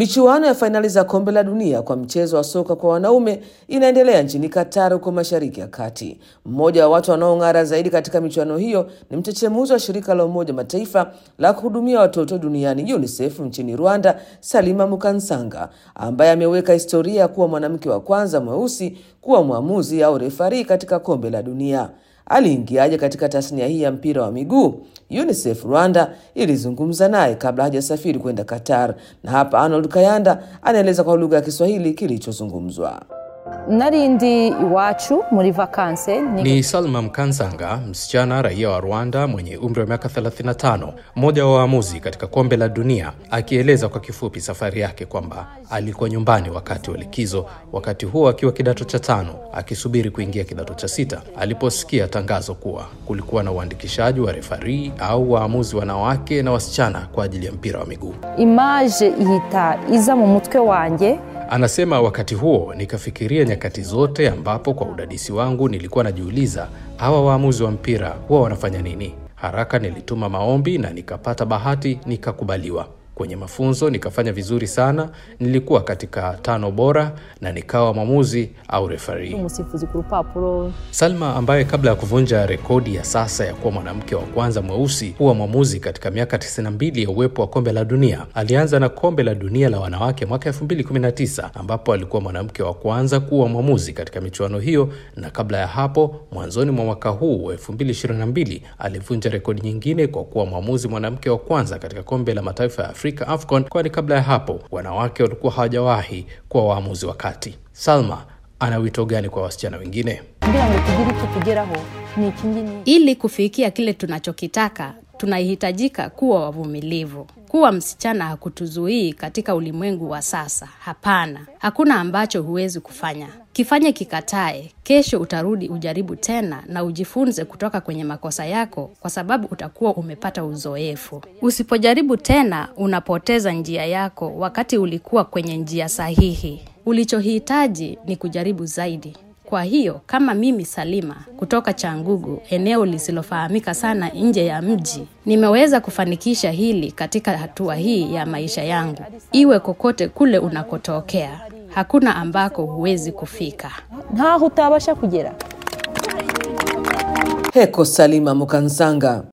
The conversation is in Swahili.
Michuano ya fainali za kombe la dunia kwa mchezo wa soka kwa wanaume inaendelea nchini Qatar huko Mashariki ya Kati. Mmoja wa watu wanaong'ara zaidi katika michuano hiyo ni mchechemuzi wa shirika la Umoja Mataifa la kuhudumia watoto duniani UNICEF nchini Rwanda, Salima Mukansanga, ambaye ameweka historia ya kuwa mwanamke wa kwanza mweusi kuwa mwamuzi au refari katika kombe la dunia. Aliingiaje katika tasnia hii ya mpira wa miguu? UNICEF Rwanda ilizungumza naye kabla hajasafiri kwenda Qatar, na hapa Arnold Kayanda anaeleza kwa lugha ya Kiswahili kilichozungumzwa. narindi iwacu muri vakanse Ni Salma Mkansanga, msichana raia wa Rwanda mwenye umri wa miaka 35, mmoja wa waamuzi katika kombe la dunia, akieleza kwa kifupi safari yake kwamba alikuwa nyumbani wakati wa likizo, wakati huo akiwa kidato cha tano, akisubiri kuingia kidato cha sita, aliposikia tangazo kuwa kulikuwa na uandikishaji wa refari au waamuzi wanawake na wasichana kwa ajili ya mpira wa miguu. imaje ihita iza mu mutwe wanjye Anasema wakati huo nikafikiria nyakati zote ambapo kwa udadisi wangu nilikuwa najiuliza hawa waamuzi wa mpira huwa wanafanya nini. Haraka nilituma maombi na nikapata bahati, nikakubaliwa kwenye mafunzo, nikafanya vizuri sana. Nilikuwa katika tano bora na nikawa mwamuzi au refari. umusifuzi ku rupapuro Salma ambaye kabla ya kuvunja rekodi ya sasa ya kuwa mwanamke wa kwanza mweusi kuwa mwamuzi katika miaka 92 ya uwepo wa kombe la dunia, alianza na kombe la dunia la wanawake mwaka 2019 ambapo alikuwa mwanamke wa kwanza kuwa mwamuzi katika michuano hiyo, na kabla ya hapo, mwanzoni mwa mwaka huu wa 2022 alivunja rekodi nyingine kwa kuwa mwamuzi mwanamke wa kwanza katika kombe la mataifa ya Afrika AFCON, kwani kabla ya hapo wanawake walikuwa hawajawahi kuwa waamuzi wa kati. Salma ana wito gani kwa wasichana wengine? kugira ngo tugire icyo tugeraho ni iki ngiki Ili kufikia kile tunachokitaka, tunahitajika kuwa wavumilivu. Kuwa msichana hakutuzuii katika ulimwengu wa sasa. Hapana, hakuna ambacho huwezi kufanya. Kifanye kikatae, kesho utarudi ujaribu tena na ujifunze kutoka kwenye makosa yako, kwa sababu utakuwa umepata uzoefu. Usipojaribu tena, unapoteza njia yako wakati ulikuwa kwenye njia sahihi. Ulichohitaji ni kujaribu zaidi. Kwa hiyo kama mimi Salima kutoka Changugu, eneo lisilofahamika sana nje ya mji, nimeweza kufanikisha hili katika hatua hii ya maisha yangu. Iwe kokote kule unakotokea, hakuna ambako huwezi kufika. ntaho utabasha kugera Heko Salima Mukansanga.